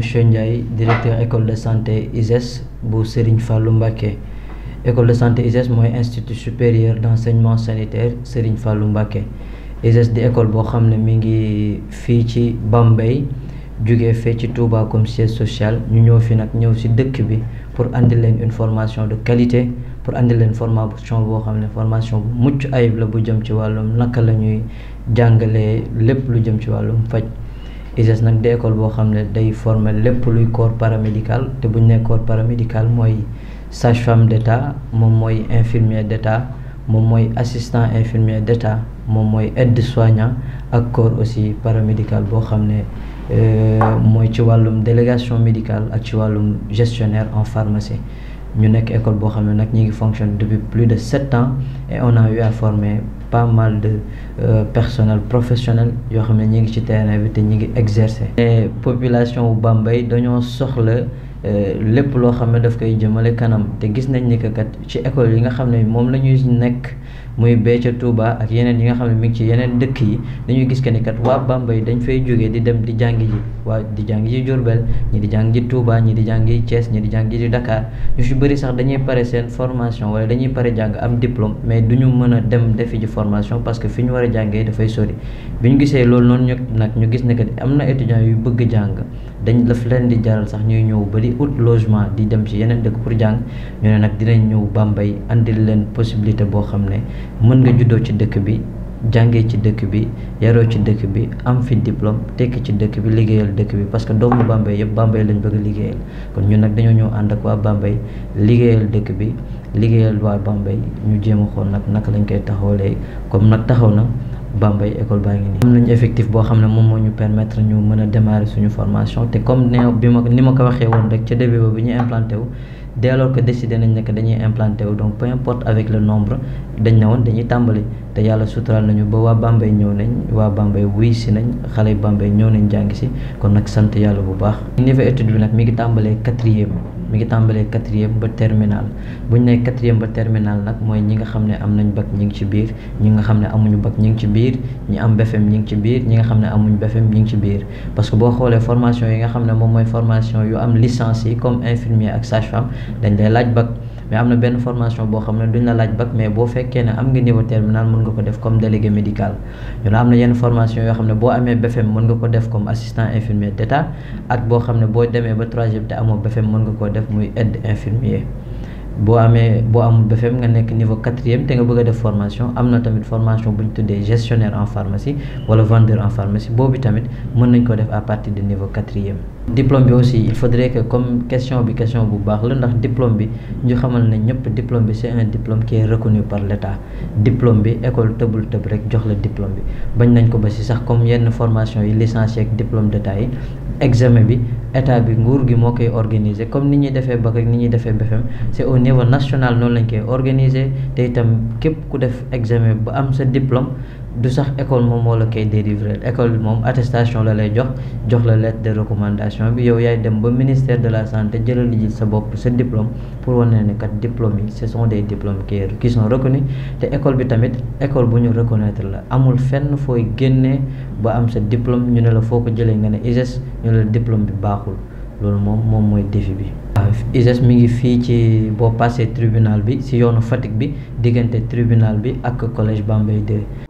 monsieur Ndiaye directeur école de santé ISES bu Serigne Fallou Mbacké école de santé ISES mooy institut supérieur d'enseignement sanitaire Serigne Fallou Mbacké ISES di école boo xam ne mi ngi fii ci Bambey jógee fee ci Touba comme siège social ñu ñëw fi nag ñëw ci dëkk bi pour andi leen une formation de qualité pour andi leen formation boo xam ne formation bu mucc ayib la bu jëm ci wàllum naka la ñuy jàngalee lépp lu jëm ci wàllum faj ISES nag di école boo xam ne day former lépp luy corps paramédical te bu ñu nee corps paramédical mooy sage-femme d'état moom mooy infirmier d'état moom mooy assistant infirmier d'état moom mooy aide-soignant ak corps aussi paramédical boo xam ne mooy ci wàllum délégation médicale ak ci wàllum gestionnaire en pharmacie ñu nekk école boo xam ne nag ñi ngi fonctionne depuis plus de sept ans et on a eu à former pas mal de euh, personnel professionnel yoo xam ne ñi ngi ci terrain bi te ñi ngi exercer. et population bu Bambey dañoo soxla lépp loo xam ne daf koy jëmale kanam te gis nañ ni que kat ci école yi nga xam ne moom la ñuy nekk muy bee ca Touba ak yeneen yi nga xam ne mi ngi ci yeneen dëkk yi dañuy gis que ni kat waa Bambey dañ fay jógee di dem di jàngi ji waa di jàngi ji Diourbel ñi di jàngi ji Touba ñi di jàngi Thiès ñi di jàngi ji Dakar ñu si bëri sax dañuy pare seen formation wala dañuy pare jàng am diplôme mais du ñu mën a dem defi ji formation parce que fi ñu war a jàngee dafay sori bi ñu gisee loolu noonu ñu nag ñu gis ne que am na étudiants yu bëgg jàng dañ daf leen di jaral sax ñuy ñëw ba di ut logement di dem ci yeneen dëkk pour jàng ñu ne nag dinañ ñëw Bambey andil leen possibilité boo xam ne mën nga juddoo ci dëkk bi jàngee ci dëkk bi yaroo ci dëkk bi am fi diplôme tekki ci dëkk bi liggéeyal dëkk bi parce que doomu Bambey yëpp Bambey lañ bëgg a liggéeyal kon ñun nag dañoo ñëw ànd ak waa Bambey liggéeyal dëkk bi liggéeyal waa Bambey ñu jéem a xool nag naka lañ koy taxawalee comme nag taxaw na Bambey école baa ngi nii. am nañu effectif boo xam ne moom moo ñu permettre ñu mën a démarrer suñu formation te comme ne bi ma ni ma ko waxee woon rek ca début ba bi ñu implanté wu. dès lors que décidé nañ ne que dañuy implanté wu donc peu importe avec le nombre dañ ne woon dañuy tàmbali te yàlla suturaal nañu ba waa Bambey ñëw nañ waa Bambey wuy si nañ xale Bambey ñëw nañ jàng si kon nag sant yàlla bu baax. niveau étude bi nag mi ngi tàmbalee quatrième mi ngi tàmbalee quatrième ba terminal bu ñu nee quatrième ba terminal nag mooy ñi nga xam ne am nañ bac ñi ngi ci biir ñi nga xam ne amuñu bac ñi ngi ci biir ñi am BFEM ñi ngi ci biir ñi nga xam ne amuñu BFEM ñi ngi ci biir parce que boo xoolee formation yi nga xam ne moom mooy formation yu am licence yi comme infirmier ak sage-femme dañ lay laaj bac mais am na benn formation boo xam ne duñ la laaj bac mais boo fekkee ne am nga niveau terminal mën nga ko def comme délégué médical ñu am na yenn formation yoo xam ne boo amee BFEM mën nga ko def comme assistant infirmier d'état ak boo xam ne boo demee ba troisième te amoo BFEM mën nga koo def muy aide infirmier boo amee boo amul BFEM nga nekk niveau quatrième te nga bëgg a def formation am na tamit formation bu ñu tuddee gestionnaire en pharmacie wala vendeur en pharmacie boobu tamit mën nañ ko def à partir de niveau quatrième diplôme bi aussi il faudrait que comme question bi question bu baax la ndax diplôme bi ñu xamal ne ñëpp diplôme bi c'est un diplôme qui est reconnu par l'État diplôme bi école tëbul tëb rek jox la diplôme bi bañ nañ ko ba si sax comme yenn formation yi licencié ak diplôme d'État yi examen bi état bi nguur gi moo koy organiser comme ni ñuy defee bac ak ni ñuy defee BFEM c'est au niveau national noonu lañ koy organiser te itam képp ku def examen ba am sa diplôme du sax école moom moo la koy délivrer école bi moom attestation la lay jox jox la lettre de recommandation bi yow yaay dem ba ministère de la santé jëlal ji sa bopp sa diplôme pour wane ne kat diplôme yi ce sont des diplômes qui qui sont reconnus te école bi tamit école bu ñu reconnaître la amul fenn fooy génnee ba am sa diplôme ñu ne la foo ko jëlee nga ne ISES ñu ne la diplôme bi baaxul loolu moom moom mooy défi bi. waaw ISES mi ngi fii ci boo passé tribunal bi ci yoonu Fatick bi diggante tribunal bi ak collège Bambey 2